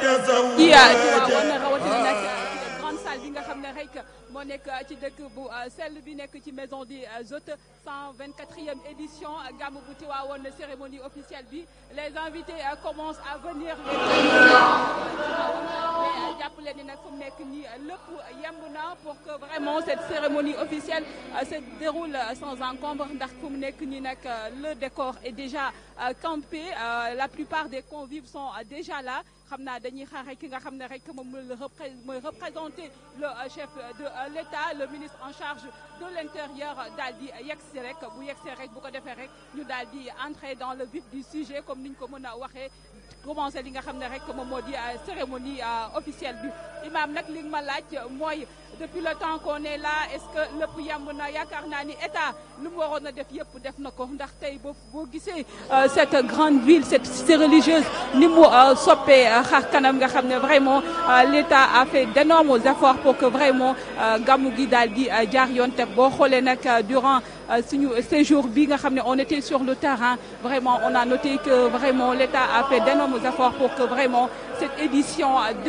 ci Tivaouane rawatina nag grande salle bi nga xam ne rek moo nekk ci dëkk bu sell bi nekk ci maison des hôtes 124e édition gàmmu bu Tivaouane cérémonie officielle bi les invités commencent à venir mais jàppale ni nag fu mu nekk nii lépp yemb na pour que vraiment cette cérémonie officielle se déroule sans encombre ndax fu mu nekk nii nag le décor est déjà campé la plupart des convives sont déjà là xam naa dañuy xaar rek ki nga xam ne rek moom mooy représenter le chef de l'État le ministre en charge de l'intérieur daal di yegsi rek bu yegsee rek bu ko defee rek ñu daal di entrer dans le vif du sujet comme niñ ko mën a waxee commencé li nga xam ne rek moom moo di cérémonie officielle bi imam nag li nga ma laaj mooy depuis le temps qu'on est là est-ce que lépp yemb na yaakaar naa ni état lu mu waroon a def yëpp def na ko ndax tey boo boo gisee cette grande ville cette cité religieuse ni mu soppee xar kanam nga xam ne vraiment l'état a fait d'énormes efforts pour que vraiment gàmmu gi daal di jaar yoon te boo xoolee nag durant suñu séjour bi nga xam ne on était sur le terrain vraiment on a noté que vraiment l'état a fait d'énormes efforts pour que vraiment cette édition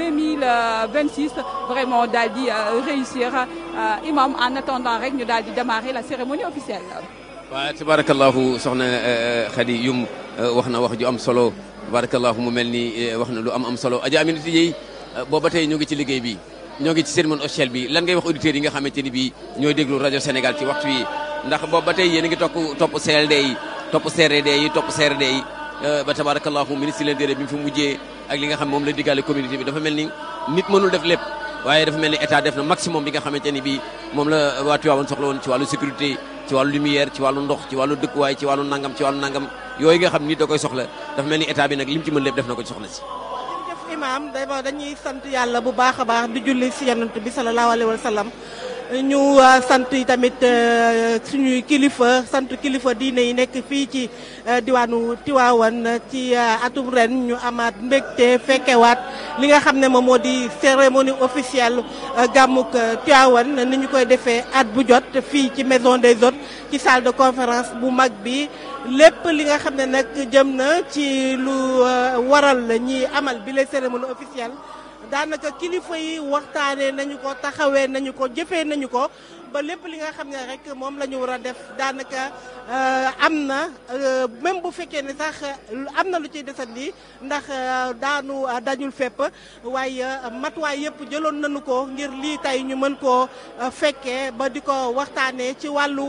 2026 vraiment daal di réussir imam en attendant rek ñu daal di démarrer la cérémonie officielle. waaw tabarakallahu soxna Khady Youm wax na wax ju am solo tabarakallahu mu mel ni wax na lu am am solo Adja Aminata Dieye booba tey ñoo ngi ci liggéey bi ñoo ngi ci cérémonie officielle bi lan ngay wax auditeurs yi nga xamante ni bii ñooy déglu rajo Sénégal ci waxtu yi ndax boobu ba tey yéen a ngi topp topp CLD yi topp CRD yi topp CRD yi ba tabarakallahu ministre l'intérieur bi mu fi mujjee ak li nga xam moom la diggaale communauté bi dafa mel ni nit mënul def lépp waaye dafa mel ni état def na maximum bi nga xamante ni bii moom la waa Tivaouane soxla woon ci wàllu sécurité ci wàllu lumière ci wàllu ndox ci wàllu dëkkuwaay ci wàllu nangam ci wàllu nangam yooyu nga xam nit da koy soxla dafa mel ni état bi nag lim ci mën lépp def na ko ci soxna si jërëjëf imam dama dañuy sant yàlla bu baax a baax di julli si yonent bi sallallahu alayhi wa sallam ñu sant tamit suñuy kilifa sant kilifa diine yi nekk fii ci diwaanu Tivaouane ci atum ren ñu amaat mbégte fekkewaat li nga xam ne moom moo di cérémonie officielle gàmmuk Tivaouane ni ñu koy defee at bu jot fii ci maison des hôtes ci salle de conférence bu mag bi lépp li nga xam ne nag jëm na ci lu waral ñi amal bi les cérémonie officielle daanaka kilifa yi waxtaanee nañu ko taxawee nañu ko jëfee nañu ko ba lépp li nga xam ne rek moom la ñu war a def daanaka am na même bu fekkee ne sax am na lu ciy desandi ndax daanu dañul fépp waaye matuwaay yëpp jëloon nañu ko ngir lii tey ñu mën koo fekkee ba di ko waxtaanee ci wàllu.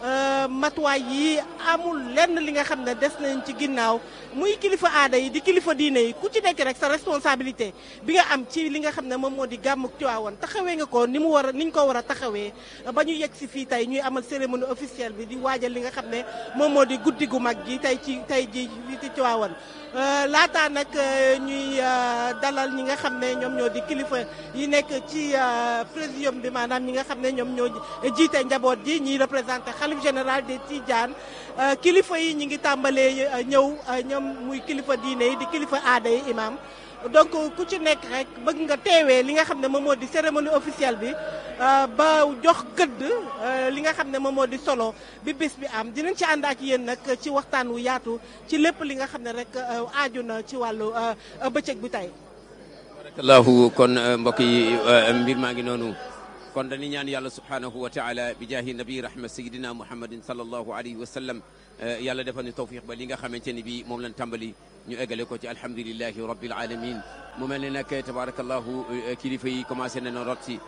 matuwaay yi amul lenn li nga xam ne des nañ ci ginnaaw muy kilifa aada yi di kilifa diine yi ku ci nekk rek sa responsabilité bi nga am ci li nga xam ne moom moo di gàmmuk Tiwaawan taxawee nga ko ni mu war a ni ñu ko war a taxawee ba ñu yegg si fii tey ñuy amal cérémonie officielle bi di waajal li nga xam ne moom moo di guddi gu mag gi tey ci tey ji fii ci Tiwaawan laataa nag ñuy dalal ñi nga xam ne ñoom ñoo di kilifa yi nekk ci présidium bi maanaam ñi nga xam ne ñoom ñoo jiite njaboot ji ñiy représenté xalif général des Tidiane kilifa yi ñi ngi tàmbalee ñëw ñoom muy kilifa diine yi di kilifa aada yi imam donc ku ci nekk rek bëgg nga teewee li nga xam ne moom moo di cérémonie officielle bi ba jox gëdd li nga xam ne moom moo di solo bi bés bi am dinañ ci ànd ak yéen nag ci waxtaan wu yaatu ci lépp li nga xam ne rek aaju na ci wàllu bëccëg bi tey. barakallahu kon mbokk yi mbir maa ngi noonu kon dañuy ñaan yàlla subhanahu wa taala bi jaahi nabi rahma sayidina muhammadin sallallahu alayhi wa sallam yàlla defal ni tawfiq ba li nga xamante ni bi moom lañ tàmbali ñu eggale ko ci alhamdulilahi rabbil alamin mu mel ne nag tabarakallahu kilifa yi commencé nañu rot si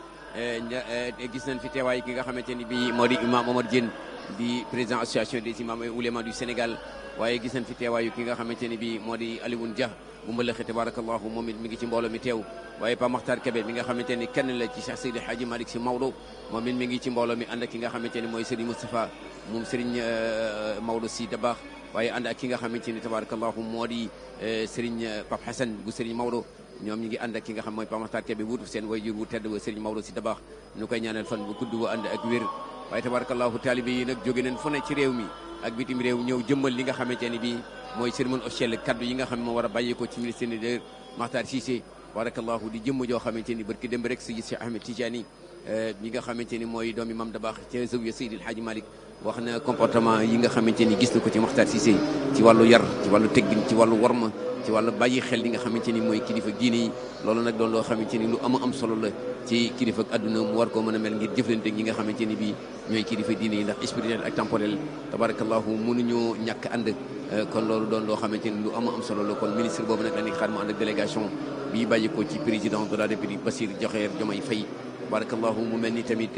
gis nañ fi teewaay ki nga xamante ni bi moo di imam Omar Diène di président association des imams et oulémas du Sénégal waaye gis nañ fi teewaayu ki nga xamante ni bi moo di Alioune Dia bu mbalaxe tabarakallahu moom it mi ngi ci mbooloo mi teew waaye Pa Makhtar Kébé mi nga xamante ni kenn la ci Cheikh Seydi Hadji Malick Sy Maodo moom it mi ngi ci mbooloo mi ànd ak ki nga xamante ni mooy Serigne Moustapha moom Serigne Maodo Sy Dabakh waaye ànd ak ki nga xamante ni tabarakallahu moo di Serigne Pape Hassan bu Serigne Maodo ñoom ñi ngi ànd ak ki nga xam mooy Pa Makhtar Kébé wuutu seen wayjur wu tedd wa Serigne Maodo Sy Dabakh ñu koy ñaanal fan bu gudd wa ànd ak wér waaye tabarakallahu taalibe yi nag jóge nañ fu ne ci réew mi ak bitim réew ñëw jëmmal li nga xamante ni bii mooy cérémonie officielle kaddu yi nga xam ne moo war a bàyyeekoo ci ministre de Makhtar Cissé barakallahu di jëmm joo xamante ni barki démb rek si Cheikh Ahmed Tidiane ñi nga xamante ni mooy doomi Mam Dabakh ca zawiya Seydi El Hadji Malick wax na comportement yi nga xamante ni gis na ko ci Makhtar Cissé ci wàllu yar ci wàllu teggin ci wàllu warma ci wàllu bàyyi xel li nga xamante ni mooy kilifa diine yi loolu nag doon loo xamante ni lu ama am solo la ci kilifa ak àdduna mu war koo mën a mel ngir jëflante ñi nga xamante ni bii ñooy kilifa diine yi ndax spirituel ak temporel tabarakallahu mënuñoo ñàkk ànd kon loolu doon loo xamante ni lu ama am solo la kon ministre boobu nag dañuy xaar mu ànd ak délégation bii bàyyi ko ci président de la république Bassirou Diomaye Diomaye Faye tabarakallahu mu mel ni tamit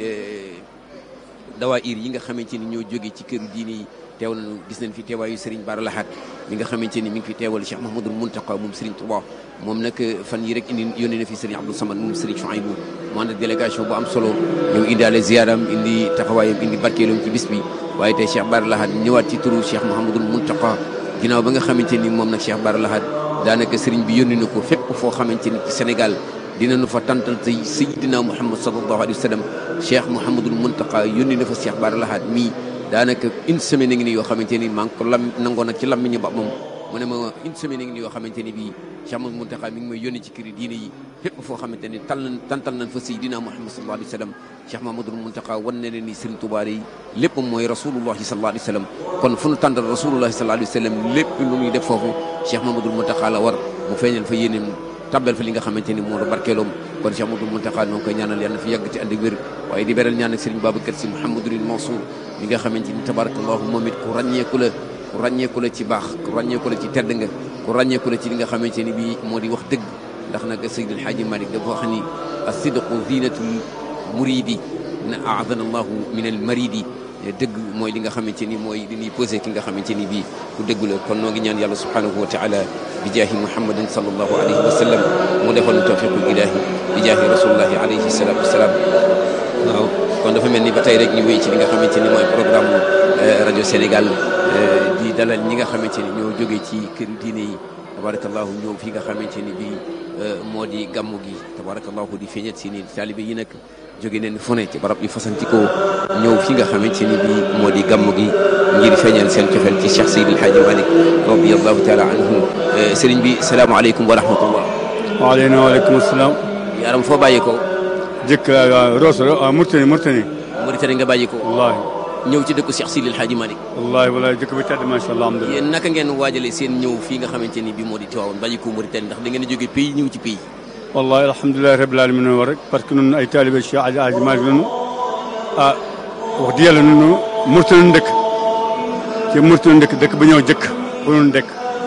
dawaayir yi nga xamante ni ñoo jóge ci këru diine yi teew nañu gis nañ fi teewaayu Serigne Bara Lahat mi nga xamante ni mi ngi fi teewal Cheikh Mahmadul Muntaqa moom Serigne Touba moom nag fan yi rek indi yónnee na fi Serigne Abdou Samad moom Serigne Chouaïbou mu ànd ak délégation bu am solo ñëw indaale ziaram indi taxawaayam indi barkeelam ci bis bi waaye tey Cheikh Bara Lahat ñëwaat ci turu Cheikh Mahmadul Muntaqa ginnaaw ba nga xamante ni moom nag Cheikh Bara Lahat daanaka Serigne bi yónni na ko fépp foo xamante ni ci Sénégal dinañu fa tantal tey Seydina Muhammad sallallahu alayhi wa sallam Cheikh Mouhamadul Muntaqa yónni na fa Cheikh Bara Lahat mii daanaka une semaine ngi nii yoo xamante ni maa ngi ko lam nangoo nag ci lammiñu ba moom mu ne ma une semaine ngi nii yoo xamante ni bii Cheikh Mouhamadul Muntaqa mi ngi may yónni ci këri diine yi fépp foo xamante ni tal nañ tantal nañ fa Seydina Muhammad sallallahu alayhi wa sallam Cheikh Mouhamadul Muntaqa wan na leen ni Serigne Touba yi lépp mooy rasulullahi sallallahu alayhi wa sallam kon fu nu tàndal rasulullahi sallallahu alayhi wa sallam lépp lu ñuy def foofu Cheikh Mouhamadul Muntaqa la war mu feeñal fa yéeneem tabbal fa li nga xamante ni moo la barkeeloom kon Cheikh Mouhamadou Mountakha noo ngi koy ñaanal yàlla na fi yàgg ci ànd ak wér waaye di beral ñaan ak Serigne Babacar Sy Mouhamadoul Mansour mi nga xamante ni tabarakallahu moom it ku ràññeeku la ku ràññeeku la ci baax ku ràññeeku la ci tedd nga ku ràññeeku la ci li nga xamante ni bii moo di wax dëgg ndax nag Seydil Hadji Malick dafa wax ni as-sidqu zinatul muridi na aadana allahu min al maridi dëgg mooy li nga xamante ni mooy li ñuy posé ki nga xamante ni bii ku dëgg la kon noo ngi ñaan yàlla subhanahu wa taala bi jaahi muhammadin sallallahu alayhi wa sallam mu defal nu tawfiqul ilahi bi jaahi rasulullahi alayhi salatu wasalaam waaw kon dafa mel ni ba tey rek ñu wéy ci li nga xamante ni mooy programme rajo Sénégal di dalal ñi nga xamante ni ñoo jógee ci kër diine yi tabarakallahu ñëw fi nga xamante ni bii moo di gàmmu gi tabarakallahu di feeñat si ni taalibe yi nag jóge neen fu ne ci barab yu fasantikoo ñëw fi nga xamante ni bii moo di gàmmu gi ngir feeñal seen cofeel ci Cheikh Seydil Hadji Malick radiallahu taala anhu sëriñ bi salaamaaleykum wa rahmatullah waaleyna waaleykum salaam yaaram foo bàyyi ko jëkk Rosso Mauritanie Mauritanie Mauritanie nga bàyyi ko wallaahi ñëw ci dëkku Cheikh Seydil Hadji Malick wallaahi wallaahi jëkk bi tedd macha allah alhamdulilah yéen naka ngeen waajale seen ñëw fii nga xamante ni bii moo di Tiwaawan bàyyi ko Mauritanie ndax da ngeen a jóge pays ñëw ci pays wallahi alhamdulilahi rabbil alamin war rek parce que nun ay taalibe Cheikh Hadji Hadji Malick nunu ah wax di yàlla nunu Mauritanie dëkk ci Mauritanie dëkk dëkk ba ñëw jëkk ba nun dëkk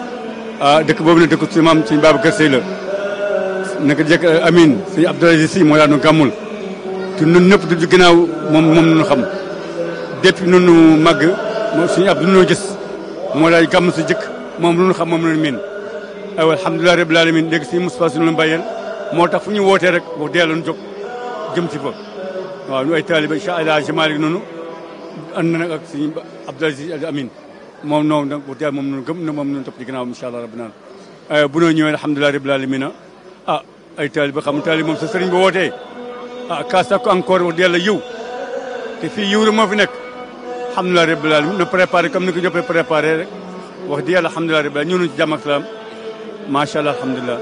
ah dëkk boobu ne dëkk suñu maam suñu Babacar Sey la naka jëkk Amin suñu Abdoulaye Sy moo daan nu gàmmul te nun ñëpp du ginnaaw moom moom nunu xam depuis nunu màgg moom suñu Abdou nunoo gis moo lay gàmm si jëkk moom lu nu xam moom nunu miin aywa alhamdulilah rabbil alamin léegi suñu Moustapha suñu la bàyyeel moo tax fu ñu wootee rek wax dëgg yàlla ñu jóg jëm ci fa waaw ñu ay taaliba Cheikh El Hadji Malick noonu ànd na nag ak suñu Abdou Aziz Al Amin moom noonu nag wax dëgg yàlla moom noonu gëm na moom noonu topp ci ginnaaw incha allah rabbi naan bu noo ñëwee alhamdulilah rabbil alamin ah ay taaliba xam taaliba moom sa sëriñ ba wootee ah kaas ko encore wax dëgg yàlla yiw te fii yiw rek moo fi nekk alhamdulilah rabbil alamin na préparé comme ni ko ñëpp préparé rek wax dëgg yàlla alhamdulilah rabbil alamin ñëw nañu ci jàmm ak salaam macha allah alhamdulilah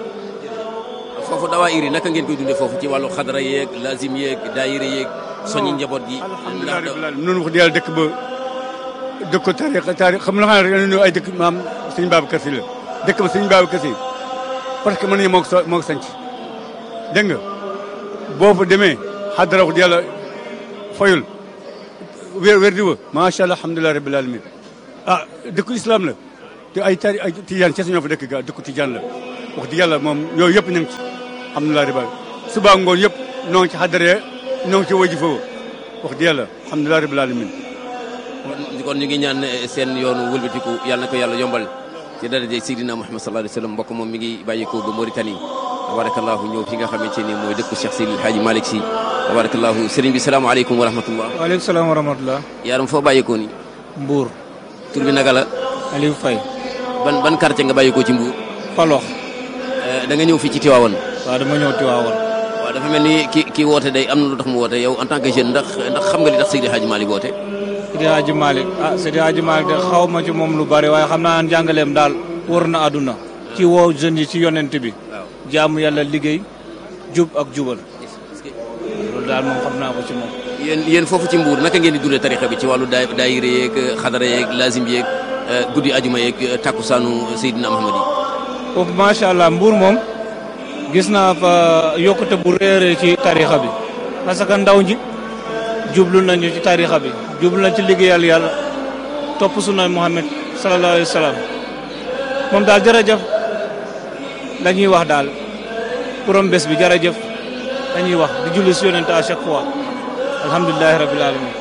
foofu dawaayir yi naka ngeen koy dundee foofu ci wàllu xadara yeeg lazim yeeg daayira yeeg soññi njaboot gi. alhamdulilah rabbil alamin noonu wax dëgg yàlla dëkk ba dëkk ko taarix taarix xam nga xam ne ay dëkk maam sëñ Babacar Sy la dëkk ba sëñ Babacar Sy parce que mën nañu moo ko moo ko sanc dégg nga boo fa demee xadara wax dëgg yàlla fayul wér wér di wa macha allah alhamdulilah rabbil alamin ah dëkku islam la te ay tari ay tijaan ci ñoo fa dëkk ga dëkku tijaan la wax dëgg yàlla moom yooyu yëpp ñu ngi ci alhamdulilah rabbil suba ngoon yëpp ñoo ngi ci xadara ñoo ngi ci waji foofu wax dëgg yàlla alhamdulilah rabbil alamin kon ñu ngi ñaan seen yoonu wëlbatiku yàlla na ko yàlla yombal ci daraja Seydina Muhammad sallallahu alayhi wa sallam mbokk moom mi ngi bàyyikoo ba Mauritanie tabarakallahu ñëw fi nga xamante ni mooy dëkku Cheikh Seydil Hadji Malick Sy tabarakallahu sëriñ bi salaamaaleykum wa rahmatullah waaleykum salaam wa rahmatullah yaaram foo bàyyikoo ni Mbour tur bi naka la Aliou Faye ban ban quartier nga bàyyikoo ci Mbour Palox da nga ñëw fii ci Tiwaawan waaw dama ñëw Tiwaawan waaw dafa mel ni ki ki woote day am na lu tax mu woote yow en tant que jeune ndax ndax xam nga li tax Seydil Hadji Malick woote Seydi Hadji Malick ah Seydi Hadji Malick de xaw ma ci moom lu bari waaye xam naa njàngaleem daal wër na àdduna ci woo jeunes yi ci yonent bi jaamu yàlla liggéey jub ak jubal loolu daal moom xam naa ko ci moom yéen yéen foofu ci mbuur naka ngeen di dundee tarixa bi ci wàllu daay daayira yeeg xadara yeeg lazim yeeg guddi ajuma yeeg takkusaanu Seydina Muhammad yi foofu macha allah mbuur moom gis naa fa yokkute bu réeré ci tarixa bi parce que ndaw ñi jublu nañu ci tarixa bi jublu nañ ci liggéeyal yàlla topp sunna Muhammad sallallahu alayhi wa sallam moom daal jërëjëf la ñuy wax daal borom bés bi jërëjëf dañuy wax di julli si yonent à chaque fois alhamdulilahi rabil alamin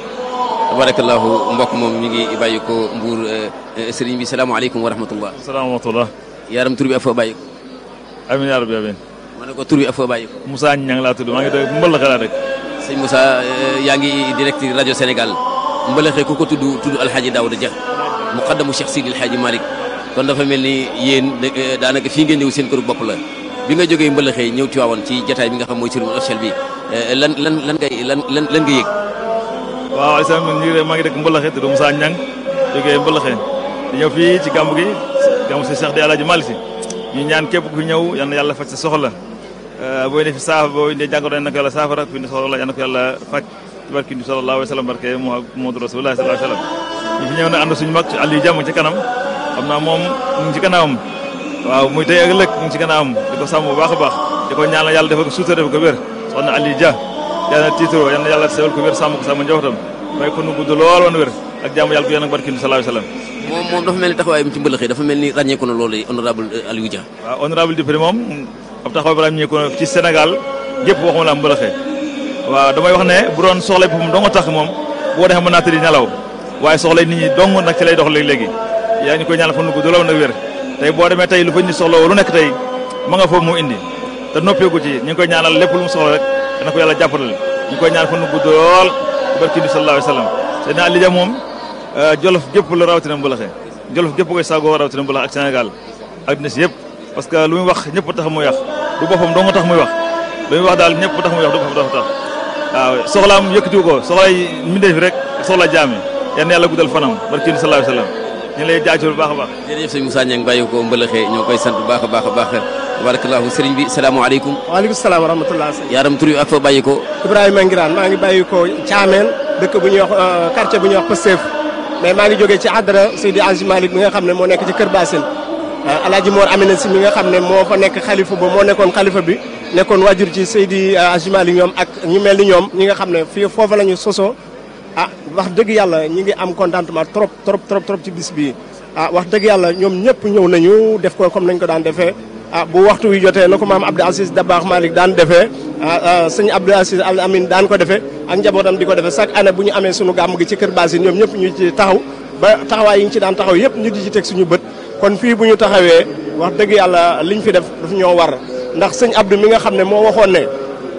tabarakallahu mbokk moom mi ngi bàyyi ko mbuur sëriñ bi salaamaaleykum wa rahmatullah salaamaaleykum. yaram tur bi ak foo bàyyi ko amiin yaa rabbi amiin. ma ne ko tur bi ak foo bàyyi ko Moussa Niang laa tudd maa ngi dëkk Mbëll xelal rek. sëñ Moussa yaa ngi direct rajo Sénégal mbalaxee ku ko tudd tudd alxaaji Daouda Dia muqaddamu Cheikh Sidi alxaaji Malick kon dafa mel ni yéen daanaka fii ngeen ñëw seen këru bopp la bi nga jógee mbalaxee ñëw Tiwaawan ci jataay bi nga xam mooy cérémonie officielle bi lan lan lan ngay lan lan lan nga yëg waaw Aliou man ñu ngi maa ngi dëkk Mbëllaxe tudd Moussa Niang jógee Mbëllaxe di ñëw fii ci gàmmu gi gàmmu si Cheikh di Alaaji Malick si ñu ñaan képp ku fi ñëw yal na yàlla faj sa soxla booy ne fi saafara booy ne jàngoro yal na ko yàlla saafara fi ne soxla yal na ko yàlla faj ci barki bi sallallahu alayhi wa sallam barke Muhammadu Rasulullah sallallahu alayhi wa sallam ñu fi ñëw na ànd suñu mag Aliou Jàmm ci kanam xam naa moom ñu ngi ci gannaawam waaw muy tey ak ëllëg ñu ngi ci gannaawam di ko sàmm bu baax a baax di ko ñaanal yàlla defal ko suuta defal ko wér soxna Aliou Dia yàlla na tiitro yal na yàlla sewal ko wér sàmm ko sàmm njabootam may ko nu gudd lool woon wér ak jàmm yàlla ko yéen ak barki bi sallallahu alayhi wa sallam moom moom dafa mel ni taxawaayam ci mbalaxee dafa mel ni ràññeeku na loolu honorable Aliou Dia waaw honorable député moom ab taxawaay bi ràññeeku na ci Sénégal gépp waxuma la mbalaxee waaw damay wax ne bu doon soxlay boppam dong tax moom boo defee mën naa tëddi nelaw waaye soxlay nit ñi dong nag ci lay dox léegi-léegi yaa ngi koy ñaanal fa nu gudd lool nag wér tey boo demee tey lu fa nit soxla lu nekk tey ma nga foofu mu indi te noppeeku ci ñu ngi koy ñaanal lépp lu mu soxla rek dana ko yàlla jàppale ñu ngi koy ñaanal fa nu gudd lool ci barki bi sallallahu alayhi wa sallam te naa Aliou Dia moom jolof gépp la rawatina mbalaxe jolof gépp koy saagoo rawatina mbalax ak Sénégal adduna si yëpp parce que lu muy wax ñëpp tax muy wax du boppam dong tax muy wax lu muy wax daal ñëpp tax muy wax du boppam dafa tax waaw soxlaam yëkkatiwu ko soxlay mbindee fi rek soxla jaami yal na yàlla guddal fanam barki bi sallallahu alayhi wa sallam ñu ngi lay jaajëfal bu baax a baax jërëjëf sëñ Moussa Niang bàyyi ko mbalaxee ñoo koy sant bu baax a baax a baax tabarakallahu sëriñ bi salaamaaleykum waaleykum salaam wa rahmatulah. yaram tur bi ak foo bàyyi ko Ibrahima Ngiraan maa ngi bàyyi ko Thiamène dëkk bu ñuy wax quartier bu ñuy wax Pastef mais maa ngi jógee ci àddara Seydi Aji Malick mi nga xam ne moo nekk ci Kër Bassine Alaaji Mor Amina si mi nga xam ne moo fa nekk xalifa ba moo nekkoon xalifa bi nekkoon wajur ci Seydi Aji Malick ñoom ak ñu mel ni ñoom ñi nga xam ne fii foofa la ñu sosoo ah wax dëgg yàlla ñi ngi am contentement trop trop trop trop ci bis bii ah wax dëgg yàlla ñoom ñëpp ñëw nañu def ko comme nañ ko daan defee ah bu waxtu wi jotee na ko maam Abdou Aziz Dabakh Malick daan defee sëñ Abdou Aziz Al Amin daan ko defee ak njabootam di ko defee chaque année bu ñu amee sunu gàmm gi ci Kër Bassine ñoom ñëpp ñu ci taxaw ba taxawaay yi ñu ci daan taxaw yëpp ñu di ci teg suñu bët kon fii bu ñu taxawee wax dëgg yàlla liñ fi def daf ñoo war ndax sëñ Abdou mi nga xam ne moo waxoon ne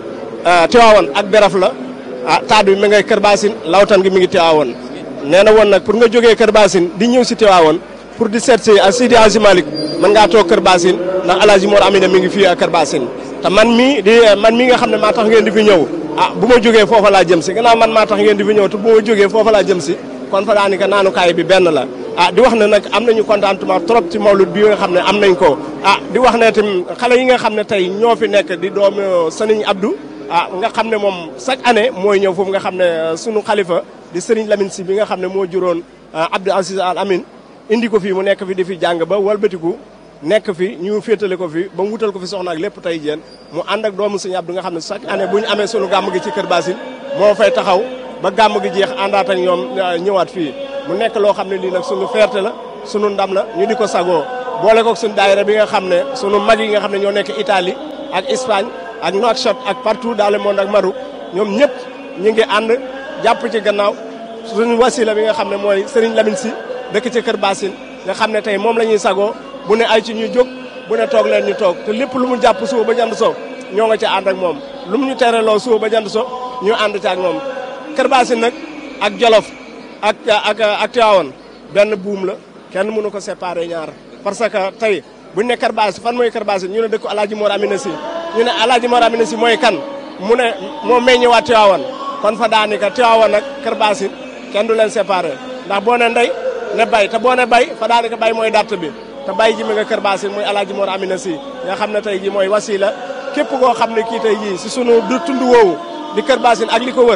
Tiwaawan ak Beraf la ah taat bi mi ngay Kër Bassine lawtan gi mi ngi Tiwaawan nee na woon nag pour nga jógee Kër Bassine di ñëw si Tiwaawan pour di seet si Seydi Hadji Malick mën ngaa toog Kër Bassine ndax Alaaji Mor Amina mi ngi fii ak Kër Bassine te man mii di man mii nga xam ne maa tax ngeen di fi ñëw ah bu ma jógee foofa laa jëm si gannaaw man maa tax ngeen di fi ñëw te bu ma jógee foofa laa jëm si kon fa daanaka naanukaay bi benn la ah di wax ne nag am nañu contentement trop ci mawlud bi nga xam ne am nañ ko ah di wax ne tam xale yi nga xam ne tey ñoo fi nekk di doomu Sëriñ Abdou ah nga xam ne moom chaque année mooy ñëw foofu nga xam ne sunu xalifa di Sëriñ Lamine si bi nga xam ne moo juróon Abdou Aziz Al Amin indi ko fii mu nekk fi di fi jàng ba walbatiku nekk fi ñu féetale ko fi ba mu wutal ko fi soxna ak lépp tey jéen mu ànd ak doomu Sëriñ Abdou nga xam ne chaque année bu ñu amee sunu gàmm gi ci Kër Bassine moo fay taxaw ba gàmm gi jeex àndaat ak ñoom ñëwaat fii mu nekk loo xam ne lii nag sunu fierté la sunu ndam la ñu di ko sagoo boole ko sunu daayira bi nga xam ne sunu mag yi nga xam ne ñoo nekk Italie ak Espagne ak Nouakchott ak partout dans le monde ak Maroc ñoom ñëpp ñu ngi ànd jàpp ci gannaaw suñu wasila bi nga xam ne mooy Serigne Lamine Sy dëkk ci Kër Bassine nga xam ne tey moom la ñuy sagoo bu ne ay ci ñu jóg bu ne toog leen ñu toog te lépp lu mu jàpp suba ba jant so ñoo nga ci ànd ak moom lu mu ñu tereloo suba ba jant so ñu ànd ci ak moom Kër Bassine nag ak Jolof ak ak ak Tivaouane benn buum la kenn mënu ko séparer ñaar parce que tey buñ ne Kër Bassine fan mooy Kër Bassine ñu ne dëkk Alaaji Mor Amina Sy ñu ne Alaaji Mor Amina Sy mooy kan mu ne moo meññewaat Tivaouane kon fa daanaka Tivaouane ak Kër Bassine kenn du leen séparer ndax boo ne ndey ne bay te boo ne bay fa daanaka bay mooy datt bi te bay ji mi nga Kër Bassine muy Alaaji Mor Amina Sy nga xam ne tey ji mooy wasila képp koo xam ne kii tey jii si sunu du tund woowu di Kër Bassine ak li ko wër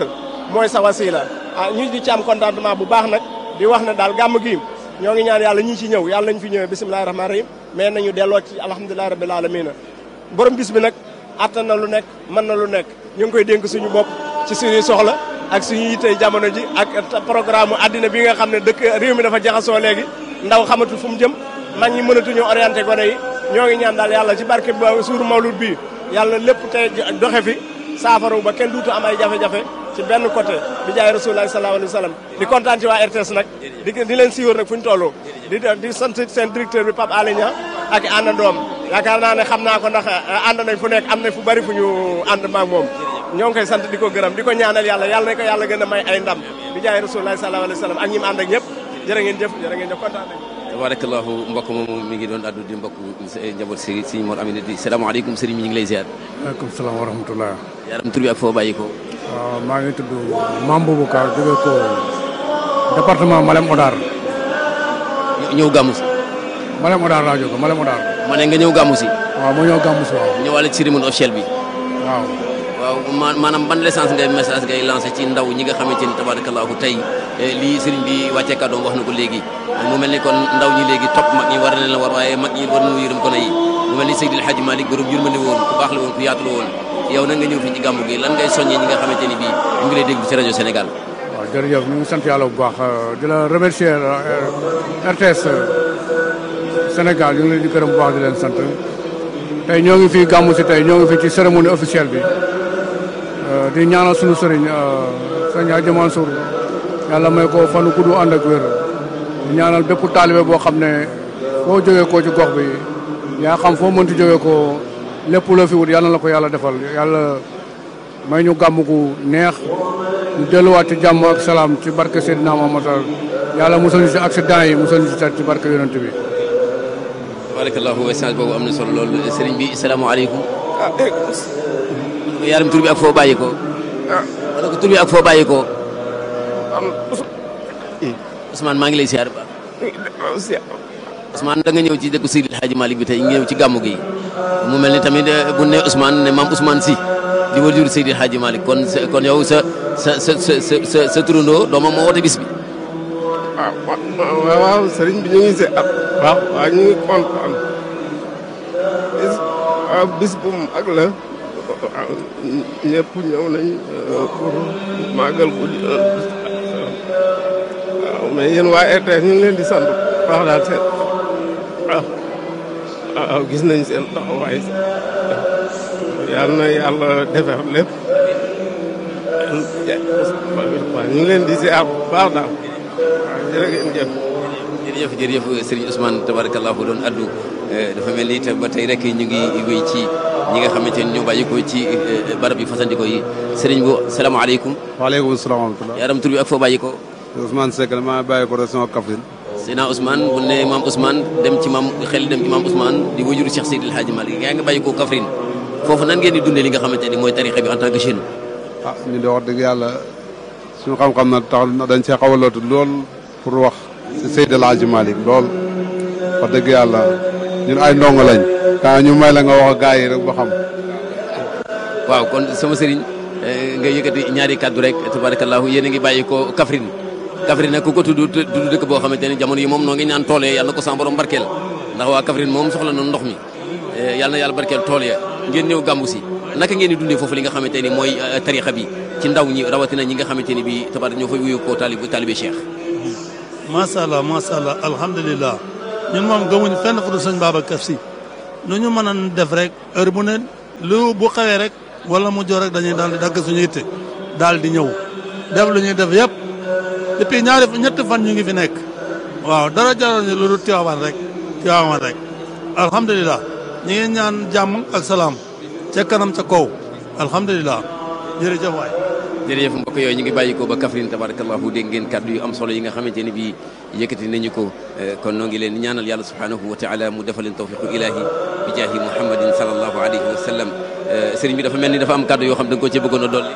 mooy sa wasila ah ñu di ci am contentement bu baax nag di wax ne daal gàmm gi ñoo ngi ñaan yàlla ñi ci ñëw yàlla nañ fi ñëwee bisimilahi rahmaani rahim mais nañu delloo ci alhamdulilahi rabbil alamina borom bis bi nag attan na lu nekk mën na lu nekk ñu ngi koy dénk suñu bopp ci suñuy soxla ak suñu yittey jamono ji ak programme addina bi nga xam ne dëkk réew mi dafa jaxasoo léegi ndaw xamatul fu mu jëm mag ñi mënatuñu orienté gone yi ñoo ngi ñaan daal yàlla ci barke ba suuru mawlud bi yàlla lépp tey doxe fi saafara ba kenn duutu am ay jafe-jafe ci benn côté bi jaay rasulullah sallallahu alayhi wa sallam di kontaan ci waa RTS nag di di leen siiwar nag fu ñu toll di di sant seen directeur bi Pape Alé Niang ak àndandoom yaakaar naa ne xam naa ko ndax ànd nañ fu nekk am na fu bari fu ñu ànd maag moom ñoo ngi koy sant di ko gërëm di ko ñaanal yàlla yàlla na ko yàlla gën a may ay ndam bi jaay rasulullah sallallahu alayhi wa sallam ak ñi mu ànd ak ñëpp jërë ngeen jëf jërë ngeen jëf kontaan nañ tabarakallahu mbokk moomu mi ngi doon addu di mbokk njaboot si sëriñ Mor Amina di salaamaaleykum sëriñ mi ñu ngi lay ziar waaleykum salaam wa rahmatullah yaram tur bi ak foo bàyyi ko waaw maa ngi tudd Mame Boubacar jóge ko département Malem Odar ñëw gàmmu si Malem Odar laa jóge Malem Odar ma ne nga ñëw gàmmu si waaw ma ñëw gàmmu si waaw ñëwaale ci cérémonie officielle bi waaw waaw ma maanaam ban l'essence ngay message ngay lancé ci ndaw ñi nga xamante ni tabarakallahu tey lii sëriñ bi wàccee kàddoom wax na ko léegi mu mel ni kon ndaw ñi léegi topp mag ñi war na leen war waaye mag ñi war nañu yërëm ko na yi mu mel ni Seydil Hadji Malick borom yërmande woon ku baax la woon ku yaatu la woon yow nag nga ñëw fii ci gàmmu gi lan ngay soññee ñi nga xamante ni bii ñu ngi lay déglu ci rajo Sénégal waaw jërëjëf ñu ngi sant yàlla bu baax di la remercier RTS Sénégal ñu ngi leen di gërëm bu baax di leen sant tey ñoo ngi fii gàmmu si tey ñoo ngi fii ci cérémonie officielle bi di ñaanal sunu sëriñ sëñ Hadji Mansour yàlla may ko fanu gudd ànd ak wér di ñaanal bépp taalibe boo xam ne foo jógee koo ci gox bi yaa xam foo mënti jógee ko lépp loo fi wut yàlla na la ko yàlla defal yàlla may ñu gàmm gu neex ñu delluwaat ci jàmm ak salaam ci barke Seydina Muhammad yàlla musal ñu ci accident yi musal ñu ci ci barke yonent bi tabarakallahu message boobu am na solo loolu sëriñ bi salaamaaleykum yaram tur bi ak foo bàyyi ko wala ko tur bi ak foo bàyyi ko Ousmane maa ngi lay siyaar ba Ousmane da nga ñëw ci dëkku Seydil Hadji Malick bi tey nga ñëw ci gàmmu gi mu mel ni tamit bu ne Ousmane ne maam Ousmane si di wajur Seydil Hadji Malick kon kon yow sa sa sa sa sa sa turandoo doomam moo woote bis bi waaw waaw sëriñ bi ñu ngi si at waaw waaw ñu ngi kontaan bis waaw bis bu mag la waaw ñëpp ñëw nañ pour màggal ko waaw mais yéen waa RTS ñu ngi leen di sant wax daal seen waaw waaw gis nañ seen taxawaay yal na yàlla defar lépp waaw ñu ngi leen di ziar bu baax daal waaw jërë ngeen jëf jërëjëf jërëjëf Serigne Ousmane tabarakallahu doon addu dafa mel ni itam ba tey rek ñu ngi wéy ci ñi nga xamante ni ñoo bàyyi ko ci barab yi fasandiko yi Serigne bu salaamaaleykum. waaleykum salaam wa rahmatulah. yaram tur bi ak foo bàyyi ko. Ousmane Seck la maa bàyyi ko région Kaffrine. Seydina Ousmane bu ne maam Ousmane dem ci maam xel dem ci maam Ousmane di wajuru Cheikh Seydil Hadji Malick yaa ngi bàyyi ko Kaffrine foofu nan ngeen di dundee li nga xamante ni mooy tarixa bi en tant que jeune. ah ñu de wax dëgg yàlla suñu xam-xam na tax dañ see xaw a lootu lool pour wax si Seydil Hadji Malick lool wax dëgg yàlla ñun ay ndongo lañ. kaa ñu may la nga wax ak gars yi rek ba xam. waaw kon sama sëriñ nga yëkkati ñaari kaddu rek tabarakallahu yéen a ngi bàyyi ko Kaffrine Kaffrine nag ku ko tudd tudd dëkk boo xamante ne jamono yi moom noo ngi ñaan tool ya yàlla na ko sama borom barkeel ndax waa Kaffrine moom soxla na ndox mi yàlla na yàlla barkeel tool ya ngeen ñëw gàmbu si naka ngeen di dundee foofu li nga xamante ni mooy tarixa bi ci ndaw ñi rawatina ñi nga xamante ni bi tabar ñoo fay wuyu ko talib talibé Cheikh macha allah macha allah alhamdulilah ñun moom gëmuñu fenn fu dul sëñ Babacar Si nu ñu mën a def rek heure bu ne lu bu xawee rek wala mu jox rek dañuy daal di dagg suñu yitte daal di ñëw def lu ñuy def yëpp depuis ñaari ñetti fan ñu ngi fi nekk waaw dara jaral ñu lu dul Tiwaawan rek Tiwaawan rek alhamdulilah ñu ngi ñaan jàmm ak salaam ca kanam ca kaw alhamdulilah jërëjëf waay jërëjëf mbokk yooyu ñu ngi bàyyi ko ba Kaffrine tabarakallahu dégg ngeen kàddu yu am solo yi nga xamante ni bii yëkkati nañu ko kon noo ngi leen ñaanal yàlla subhanahu wa taala mu defal leen tawfiqu ilahi bi jaahi muhammadin sallallahu alayhi wa sallam sëriñ bi dafa mel ni dafa am kàddu yoo xam da nga ko ci bëggoon a dolli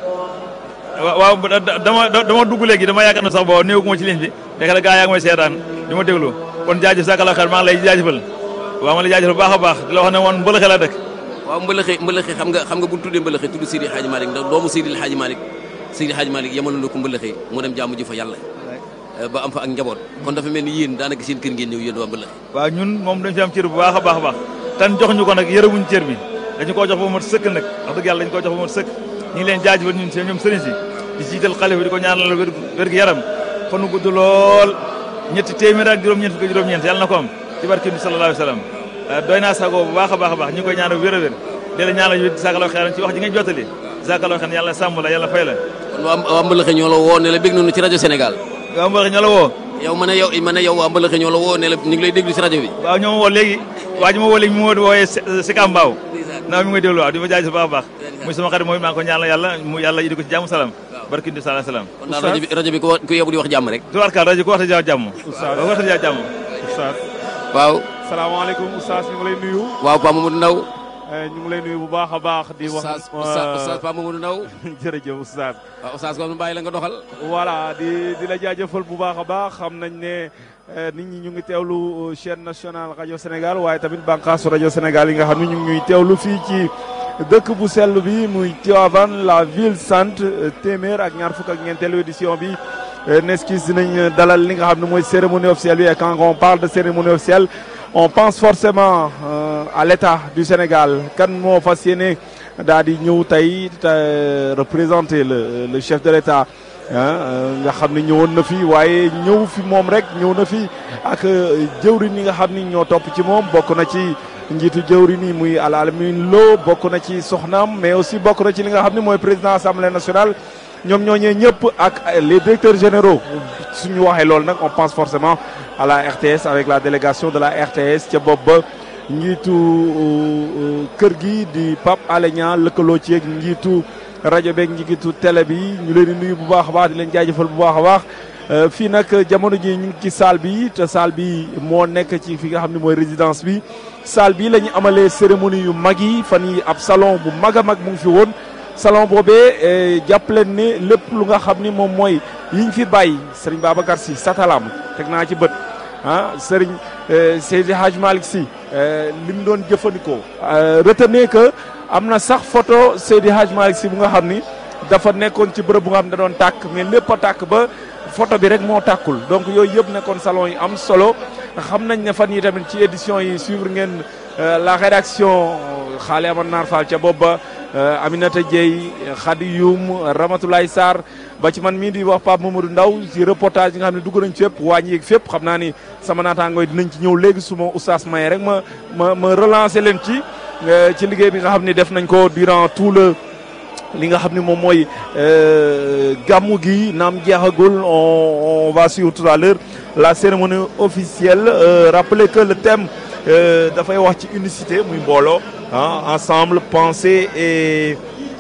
waaw dama dama dugg léegi dama yaakaar na sax boo néew ma ci ligne bi fekk la gaa yaa ngi may seetaan di ma déglu kon jaajëf sakala xel maa ngi lay jaajëfal waaw ma lay jaajëfal baax a baax di la wax ne woon mbëlëxe la dëkk waaw mbëlëxe mbëlëxe xam nga xam nga bu ñu tuddee mbëlëxe tudd Seydi Hadji Malick ndax doomu Seydi Hadji Malick Seydi Hadj Malick yamaloon na ko mbëlëxee mu dem jaamu ji fa yàlla ba am fa ak njaboot kon dafa mel ni yéen daanaka seen kër ngeen ñëw yéen waa mbëlëxe waaw ñun moom dañ fi am cër bu baax a baax a baax tan jox ñu ko nag yërëmuñ cër bi dañu koo jox ba mat sëkk nag wax dëgg yàlla dañu koo jox ba mat sëkk ñu ngi leen jaajëfal ñun si ñoom sëriñ si di jiital xale bi di ko ñaanal wér wér gi yaram fanu gudd lool ñetti téeméer ak juróom-ñeent fukk juróom-ñeent yàlla na ko am ci barke bi sallallahu alayhi wa sallam doy naa sago bu baax a baax a baax ñu ngi koy ñaanal wér a wér di la ñaanal yu sakaloo xeeran ci wax ji nga jottali sakaloo xeeran yàlla sàmm la yàlla fay la kon waa waa mbëlëxe ñoo la woo ne la bég nañu ci rajo Sénégal waa mbëlëxe ñoo la woo yow ma ne yow ma ne yow waa mbëlëxe ñoo la woo ne la ñu ngi lay déglu ci rajo bi waaw ñoo ma woo léegi waa ji ma woo léegi mu ma wooyee si Kambaaw naa mi ngi may déglu waaw di ma jaay su baax a baax muy sama xarit mooy maa ngi ko ñaanal yàlla mu yàlla indi ko ci jàmm salaam barki ndi salaam salaam kon daal rajo bi rajo bi ku ku yebu di wax jàmm rek tubaarkaal rajo ku waxta ja jàmm waaw waxta ja jàmm Oustaz waaw salaamaaleykum Oustaz ñu ngi lay nuyu waaw Pa Mamadou Ndaw ñu ngi lay nuyu bu baax a baax di wax Oustaz Oustaz Pa Mamadou Ndaw jërëjëf Oustaz waaw Oustaz kon bàyyi la nga doxal voilà di di la jaajëfal bu baax a baax xam nañ ne nit ñi ñu ngi teewlu chaîne nationale rajo Sénégal waaye tamit bànqaasu rajo Sénégal yi nga xam ne ñu ngi ñuy teewlu fii ci dëkk bu sell bi muy Tivaouane la ville sainte téeméer ak ñaar fukk ak ñeenteelu édition bi neskis dinañ dalal li nga xam ne mooy cérémonie officielle bi et quand on parle de cérémonie officielle on pense forcément à l'état du Sénégal kan moo fas yéene daal di ñëw tey représenter le le chef de l'état nga xam ne ñëwoon na fi waaye ñëw fi moom rek ñëw na fi ak jëwriñ yi nga xam ni ñoo topp ci moom bokk na ci njiitu jëwriñ yi muy Alamin Lo bokk na ci soxnaam mais aussi bokk na ci li nga xam ne mooy président assemblée nationale ñoom ñooñee ñëpp ak les directeurs généraux suñu waxee loolu nag on pense forcément à la RTS avec la délégation de la RTS ca bopp ba njiitu kër gi di Pape Alé Niang lëkkaloo ci ak njiitu rajo beeg njiitu télé bi ñu leen di nuyu bu baax a baax di leen jaajëfal bu baax a baax fii nag jamono ji ñu ngi ci salle bi te salle bi moo nekk ci fi nga xam ne mooy résidence bi salle bi la ñu amalee cérémonie yu mag yi fan yi ab salon bu mag a mag mu ngi fi woon salon boobee jàpp leen ne lépp lu nga xam ni moom mooy yiñ fi bàyyi Serigne Babacar Sy Satalam teg naa ci bët ah Serigne Seydi Hadj Malick Sy li mu doon jëfandikoo. retenez que am na sax photo Seydi Hadj Malick Sy bu nga xam ni dafa nekkoon ci bërëb bu nga xam ne da doon tàkk mais lépp a tàkk ba photo bi rek moo tàkkul donc yooyu yëpp nekkoon salon yi am solo xam nañ ne fan yi tamit ci édition yi suivre ngeen la rédaction xaale aman naar Fall ca bopp ba Aminata Dieye Khady Youm Ramatoulaye Sarr ba ci man mii di wax Pape Mamadou Ndaw ci reportage yi nga xam ne dugg nañ fépp wàññi yeeg fépp xam naa ni sama naataangooy dinañ ci ñëw léegi su ma oustaz maye rek ma ma ma relancer leen ci ci liggéey bi nga xam ne def nañ ko durant tout le li nga xam ne moom mooy gàmmu gi naam jeexagul on on va suivre tout à l'heure la cérémonie officielle rappeler que le thème dafay wax ci unicité muy mbooloo ah ensemble penser et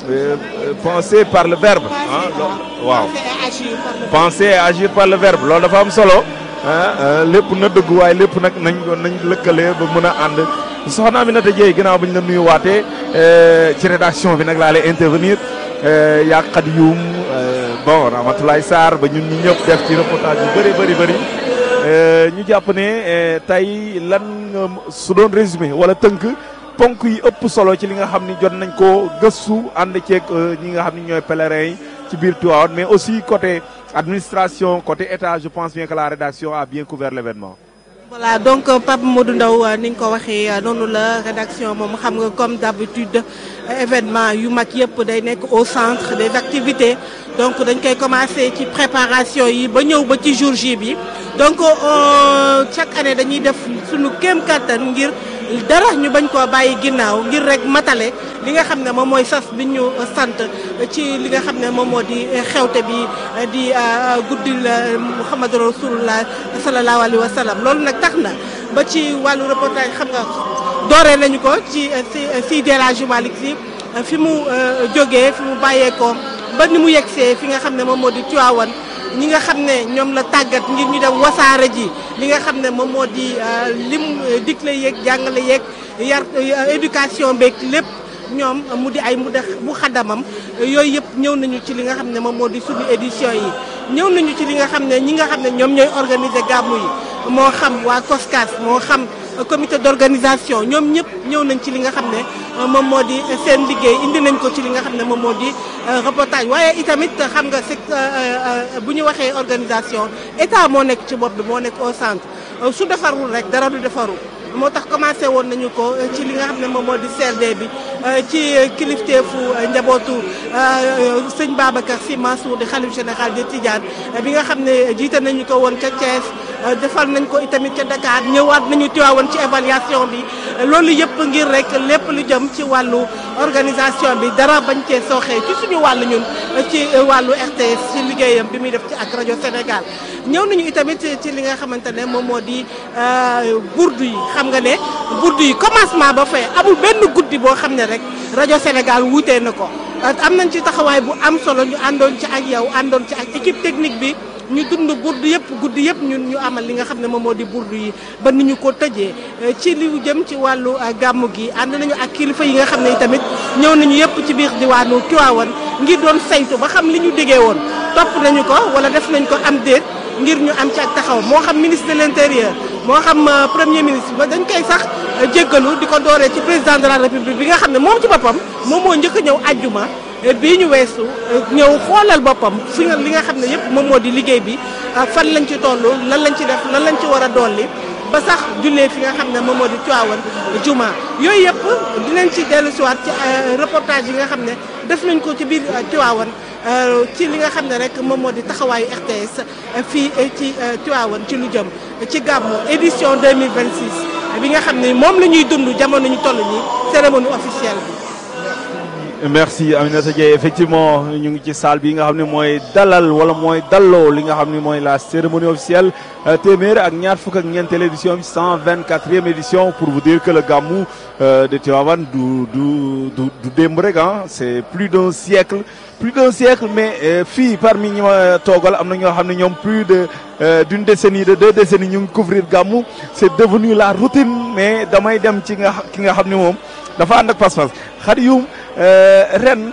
penser par le verbe ah waaw penser et agir par le verbe loolu dafa am solo ah lépp na dëgg waaye lépp nag nañ nañ lëkkalee ba mën a ànd soxna Aminata Dieye ginnaaw bi ñu la nuyu waatee ci rédaction bi nag laa lay intervenir yaa Khady Youm bon Ramatoulaye Sarr ba ñun ñi ñëpp def ci reportage yu bëri bëri bëri ñu jàpp ne tey lan nga su doon résumé wala tënk ponk yi ëpp solo ci li nga xam ni jot nañ ko gëstu ànd ceeg ñi nga xam ni ñooy pèlerins yi ci biir Tivaouane mais aussi côté administration côté état je pense bien que la rédaction a bien couvert l'événement voilà donc Pape Modou Ndaw ni nga ko waxee noonu la rédaction moom xam nga comme d'habitude événement yu mag yëpp day nekk au centre des activités donc dañ koy commencer ci préparation yi ba ñëw ba ci jour J bi donc chaque année dañuy def suñu kéem kattan ngir dara ñu bañ koo bàyyi ginnaaw ngir rek matale li nga xam ne moom mooy sas bi ñu sant ci li nga xam ne moom moo di xewte bi di guddil Muhammadu Rasulullah sallallahu alayhi wa sallam loolu nag tax na ba ci wàllu reportage xam nga dooree nañu ko ci si si El Hadji Malick Sy fi mu jógee fi mu bàyyeekoo ba ni mu yegsee fi nga xam ne moom moo di Tivaouane ñi nga xam ne ñoom la tàggat ngir ñu dem wasaare ji li nga xam ne moom moo di lim digle yeeg jàngale yeeg yar éducation beeg lépp ñoom mu di ay mu dex bu xaddamam yooyu yëpp ñëw nañu ci li nga xam ne moom moo di suñu édition yi ñëw nañu ci li nga xam ne ñi nga xam ne ñoom ñooy organiser gàmmu yi moo xam waa COSCAS moo xam comité d'organisation ñoom ñëpp ñëw nañ ci li nga xam ne moom moo di seen liggéey indi nañ ko ci li nga xam ne moom moo di reportage waaye itamit xam nga c'est bu ñu waxee organisation état moo nekk ci bopp bi moo nekk au centre su defarul rek dara du defaru moo tax commencé woon nañu ko ci li nga xam ne moom moo di CRD bi ci kilifteefu njabootu sëñ Babacar Sy Mansour di xalif général de Tidiane bi nga xam ne jiite nañu ko woon ca Thiès defal nañ ko itamit ca Dakar ñëwaat nañu Tiwaawoon ci évaluation bi loolu yëpp ngir rek lépp lu jëm ci wàllu organisation bi dara bañ cee sooxee ci suñu wàllu ñun ci wàllu RTS ci liggéeyam bi muy def ci ak rajo Sénégal ñëw nañu itamit ci li nga xamante ne moom moo di burdu yi xam nga ne burdu yi commencement ba fay amul benn guddi boo xam ne rek rajo Sénégal wuutee na ko am nañ ci taxawaay bu am solo ñu àndoon ci ak yow àndoon ci ak équipe technique bi ñu dund burdu yëpp guddi yëpp ñun ñu amal li nga xam ne moom moo di burdu yi ba ni ñu ko tëjee ci li jëm ci wàllu gàmmu gi ànd nañu ak kilifa yi nga xam ne tamit ñëw nañu yëpp ci biir diwaanu Tivaouane ngir doon saytu ba xam li ñu diggee woon topp nañu ko wala def nañ ko am déet ngir ñu am ci ak taxaw moo xam ministre de l'intérieur moo xam premier ministre ba dañ koy sax jéggalu di ko dooree ci président de la république bi nga xam ne moom ci boppam moom moo njëkk a ñëw ajjuma bii ñu weesu ñëw xoolal boppam fi nga li nga xam ne yëpp moom moo di liggéey bi fan lañ ci toll lan lañ ci def lan lañ ci war a dolli ba sax jullee fi nga xam ne moom moo di Tivaouane juma yooyu yëpp dinañ ci dellu siwaat ci reportage yi nga xam ne def nañ ko ci biir Tivaouane ci li nga xam ne rek moom moo di taxawaayu RTS fii ci Tivaouane ci lu jëm ci gàmmu édition 2026 bi nga xam ne moom la ñuy dund jamono ñu toll nii cérémonie officielle bi. merci Aminata Dieye effectivement ñu ngi ci salle bi nga xam ne mooy dalal wala mooy dalloo li nga xam ne mooy la cérémonie officielle téeméer ak ñaar fukk ak ñeenteelu édition bi 124e édition pour vous dire que le Gamou de Tivaouane du du du du démb rek ah c'est plus d'un siècle plus d'un siècle mais fii parmi ñi ma toogal am na ñoo xam ne ñoom plus de d'une décennie de deux décennies ñu ngi couvrir Gamou c'est devenu la routine mais damay dem ci nga ki nga xam ne moom dafa ànd ak pas-pas Khadioum ren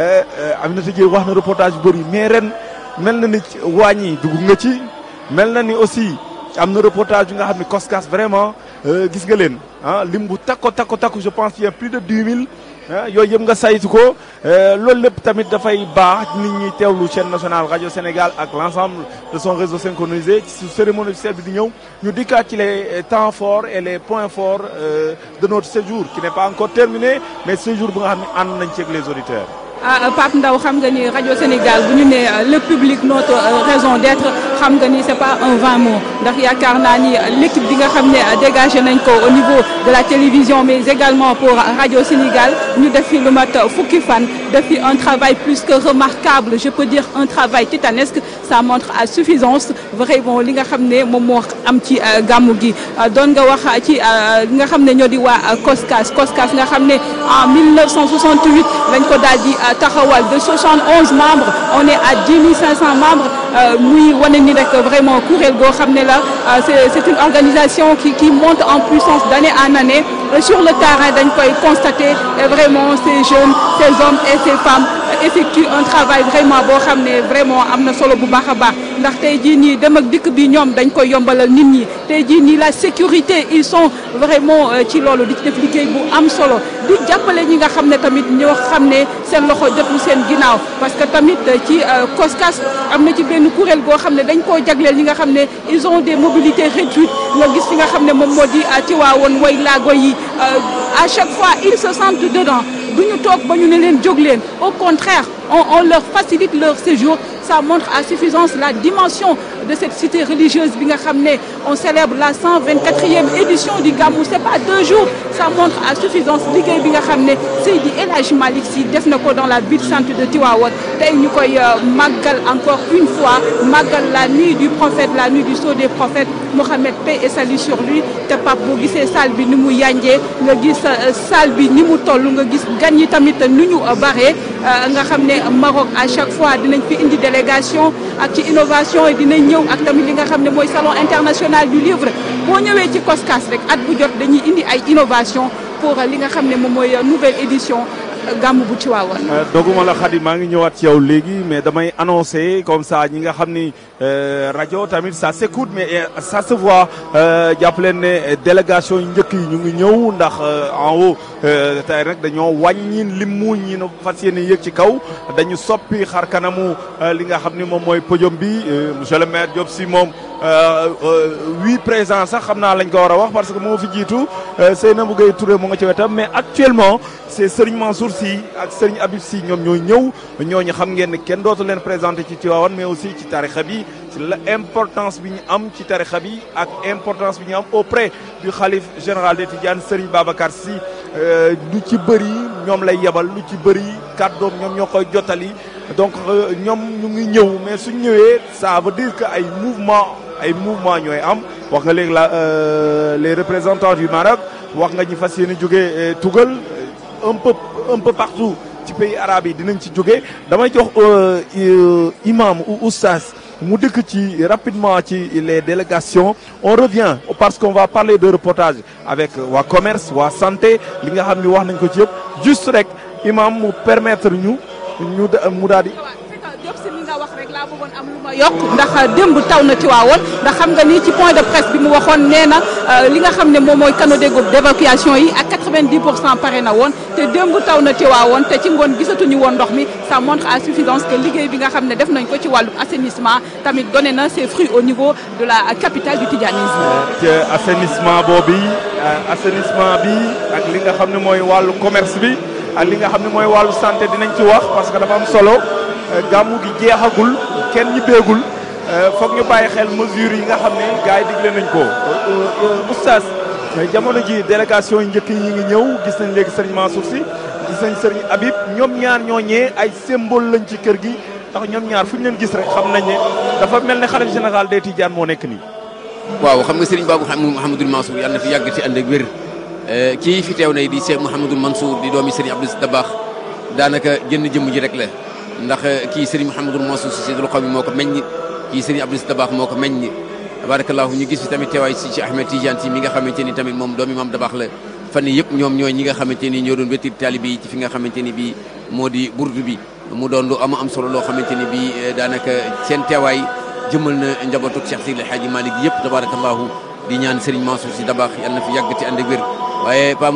Aminata Dieye wax na reportage bu bëri mais ren mel na ni waañ yi dugg nga ci mel na ni aussi am na reportage yu nga xam ne Koskas vraiment gis nga leen ah lim bu takko takko takko je pense qu'il y a plus de dix mille yooyu yëpp nga saytu ko loolu lépp tamit dafay baax nit ñi teewlu chaîne nationale radio Sénégal ak l'ensemble de son réseau synchronisé ci cérémonie officielle bi di ñëw ñu dikkaat ci les temps forts et les points forts de notre séjour qui n'est pas encore terminé mais séjour bu nga xam ne ànd nañ ci ak les auditeurs. ah Pape Ndaw xam nga ni rajo Sénégal bu ñu nee le public notre raison d'être xam nga ni c'est pas un vain mot ndax yaakaar naa ni l'équipe bi nga xam ne dégagé nañ ko au niveau de la télévision mais également pour rajo Sénégal ñu def fi lu mat fukki fan def fi un travail plus que remarquable je peux dire un travail titanesque ça montre à suffisance vraiment li nga xam ne moom moo am ci gàmmu gi doon nga wax ci li nga xam ne ñoo di waa Koskas Koskas nga xam ne en 1968 lañ ko daal di taxawal de 71 membres on est à 10 500 membres muy wane ni rek vraiment kuréel goo xam ne la c'est c'est une organisation qui qui monte en puissance d'année en année sur le terrain dañ koy constater et vraiment ces jeunes ces hommes et ces femmes effectuent un travail vraiment boo xam ne vraiment am na solo bu baax a baax ndax tey jii nii dem ak dikk bi ñoom dañ koy yombalal nit ñi tey jii nii la sécurité ils sont vraiment ci loolu di ci def liggéey bu am solo di jàppale ñi nga xam ne tamit ñoo xam ne seen loxo jotul seen ginnaaw parce que tamit ci Koskas am na ci benn kuréel goo xam ne dañ koo jagleel ñi nga xam ne ils ont des mobilités réduites nga gis fi nga xam ne moom moo di Tiwaawoon way laago yi à chaque fois ils se sentent dedans du ñu toog ba ñu ne leen jóg leen au contraire on on leur facilite leur séjour ça montre à suffisance la dimension de cette cité religieuse bi nga xam ne on célèbre la 124e édition du Gamou c'est pas deux jours ça montre à suffisance liggéey bi nga xam ne Seydi El Hadji Malick Sy def na ko dans la ville sainte de Tivaouane tey ñu koy màggal encore une fois màggal la nuit du prophète la nuit du sceau des prophètes Mohammed paix et salut sur lui te Pape boo gisee salle bi ni mu yanjee nga gis salle bi ni mu toll nga gis gan yi tamit nu ñu bare nga xam ne Maroc à chaque fois dinañ fi indi délégation ak ci innovation yi dinañ ñëw ak tamit li nga xam ne mooy salon international du livre boo ñëwee ci Koskas rek at bu jot dañuy indi ay innovation pour li nga xam ne moom mooy nouvelle édition gàmmu bu Tiwaawan. doguma la Khady maa ngi ñëwaat ci yow léegi mais damay annoncer comme ça ñi nga xam ni rajo tamit ça s'écoute mais ça se voit jàpp leen ne délégation yu njëkk yi ñu ngi ñëw ndax en haut tey rek dañoo wàññi limu ñi na fas yéene yëg ci kaw dañu soppi xar kanamu li nga xam ni moom mooy podium bi monsieur le maire Diop si moom huit présents sax xam naa lañ ko war a wax parce que moo fi jiitu Seynabou Gueye Touré mu nga ci wetam mais actuellement c'est Serigne Mansour Sy ak Serigne Habib Sy ñoom ñooy ñëw ñooñu xam ngeen ne kenn dootu leen présenté ci Tivaouane mais aussi ci tarixa bi ci la importance bi ñu am ci tarixa bi ak importance bi ñu am auprès du khalife général des Tidianes Serigne Babacar Sy lu ci bëri ñoom lay yebal lu ci bëri kàddoom ñoom ñoo koy jottali donc ñoom ñu ngi ñëw mais suñ ñëwee ça veut dire que ay mouvement ay mouvement ñooy am wax nga léegi la les représentants du Maroc wax nga ñi fas yéene jóge tugal un peu un peu partout ci pays arabe yi dinañ ci jóge damay jox imam ou oustaz mu dëkk ci rapidement ci les délégations on revient parce qu'on va parler de reportage avec waa commerce waa santé li nga xam ni wax nañ ko ci yëpp juste rek imam mu permettre ñu ñu mu daal di Diop si li nga wax rek laa bëggoon am lu ma yokk ndax démb taw na Tiwaawoon ndax xam nga ni ci point de presse bi mu waxoon nee na li nga xam ne moom mooy canaux d'évacuation yi ak 90 pour cent pare na woon te démb taw na Tiwaawoon te ci ngoon gisatuñu woon ndox mi ça montre à suffisance que liggéey bi nga xam ne def nañ ko ci wàllum assainissement tamit donné na ses fruits au niveau de la capitale du tidianisme. ci assainissement boobu assainissement bi ak li nga xam ne mooy wàllu commerce bi ak li nga xam ne mooy wàllu santé dinañ ci wax parce que dafa am solo. gàmmu gi jeexagul kenn ñi béegul foog ñu bàyyi xel mesures yi nga xam ne gars yi digle nañ ko oustaz jamono ji délégation yi njëkk yi ñu ngi ñëw gis nañ léegi sëriñ Mansour Sy gis nañ sëriñ Habib ñoom ñaar ñooñee ay symbole lañ ci kër gi ndax ñoom ñaar fu ñu leen gis rek xam nañ ne dafa mel ne xalif général des Tidianes moo nekk nii waaw xam nga sëriñ Babou Mouhamadul Mansour yàlla na fi yàgg ci ànd ak wér kii fi teew na di Cheikh Mouhamadul Mansour di doomi sëriñ Abdou Dabakh daanaka jënn jëmm ji rek la ndax kii Serigne Mouhamadul Mansour Sy Seydul Qawmi moo ko meññ kii Serigne Abdou Dabakh moo ko meññ tabarakallahu ñu gis fi tamit teewaay si ci Ahmed Tidiane si mi nga xamante ni tamit moom doomi maam Dabakh la fan yii yëpp ñoom ñooy ñi nga xamante ni ñoo doon wettir taalibe yi ci fi nga xamante ni bii moo di burdu bi mu doon lu am am solo loo xamante ni bii daanaka seen teewaay jëmal na njabootuk Cheikh Seydi El Hadji Malick yëpp tabarakallahu di ñaan Serigne Mansour Sy Dabakh yàlla na fi yàgg ci ànd ak wér waaye pam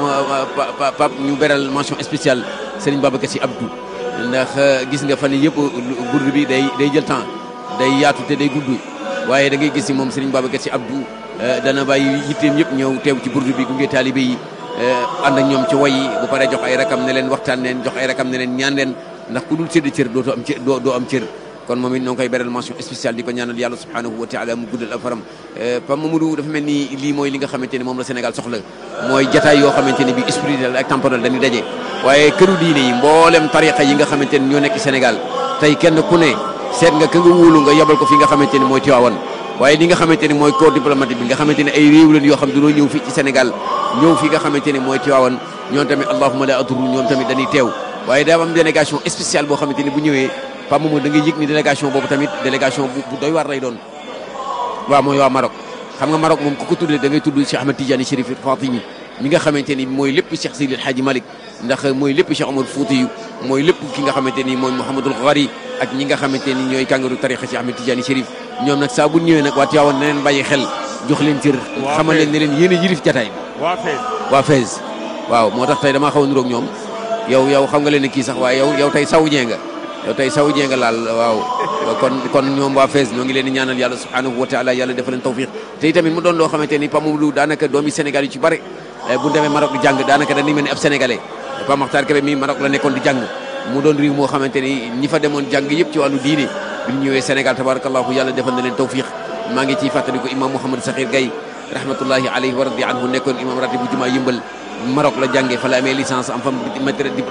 pam pam ñu beral mention spéciale Serigne Babacar Sy Abdou ndax gis nga fan yii yëpp burdu bi day day jël temps day yaatu te day gudd waaye da ngay gis ni moom Serigne Babacar Sy Abdou dana bàyyi yitteem yëpp ñëw teew ci burdu bi gunge taalibe yi ànd ak ñoom ci way yi bu paree jox ay rakam ne leen waxtaan leen jox ay rakam ne leen ñaan leen ndax ku dul sédd cër dootoo am cër doo doo am cër kon moom it ñoo ngi koy beral mention spéciale di ko ñaanal yàlla subhanahu wa taala mu guddal ak faram Pape Mamadou dafa mel ni lii mooy li nga xamante ni moom la Sénégal soxla mooy jataay yoo xamante ni bi spirituel ak temporel dañuy daje waaye këru diine yi mboolem tariqa yi nga xamante ni ñoo nekk Sénégal tey kenn ku ne seet nga ka nga wóolu nga yabal ko fi nga xamante ni mooy Tiwaawan waaye li nga xamante ni mooy corps diplomatique bi nga xamante ni ay réew leen yoo xam dañoo ñëw fii ci Sénégal ñëw fi nga xamante ni mooy Tiwaawan ñoom tamit allahuma la aturu ñoom tamit dañuy teew waaye daa am délégation spéciale boo xamante ni bu ñëwee Pape Mamadou da ngay yëg ni délégation boobu tamit délégation bu bu doy waar lay doon waaw mooy waa Maroc xam nga Maroc moom ku ko tuddee da ngay tudd Cheikh Ahmed Tidiane Chérif Fatimi mi nga xamante ni mooy lépp Cheikh Seydi El Hadji Malick ndax mooy lépp Cheikh Omar Foutiyou mooy lépp ki nga xamante ni mooy Mouhamadul Ghari ak ñi nga xamante ni ñooy kàngaru tarixa Cheikh Ahmed Tidiane Chérif ñoom nag saa bu ñëwee nag waa Tiwaawan na leen bàyyi xel jox leen cër xamal leen ne leen yéen a yilif jataay bi waa Fès waa Fès waaw moo tax tey damaa xaw a niroog ñoom yow yow xam nga leen ne kii sax waaye yow yow tey sawujee nga yow tey sawujee nga laal waaw kon kon ñoom waa Fès ñoo ngi leen di ñaanal yàlla subhanahu wa taala yàlla defal leen tawfiq te tamit mu doon loo xamante ni Pape Mamadou daanaka doomi Sénégal yu ci bare bu demee Maroc di jàng daanaka dañuy mel ni ab sénégalais Pape Makhtar Kébé mi Maroc la nekkoon di jàng mu doon réew moo xamante ni ñi fa demoon jàng yëpp ci wàllu diine bi ñu ñëwee Sénégal tabarakallahu yàlla defal na leen tawfiq maa ngi ciy fàttali ko imam Mouhamed Sakhir Gaye rahmatullahi alayhi wa radi anhu nekkoon imam ratib bu jumaa yëmbal Maroc la jàngee fa la amee licence am fa maître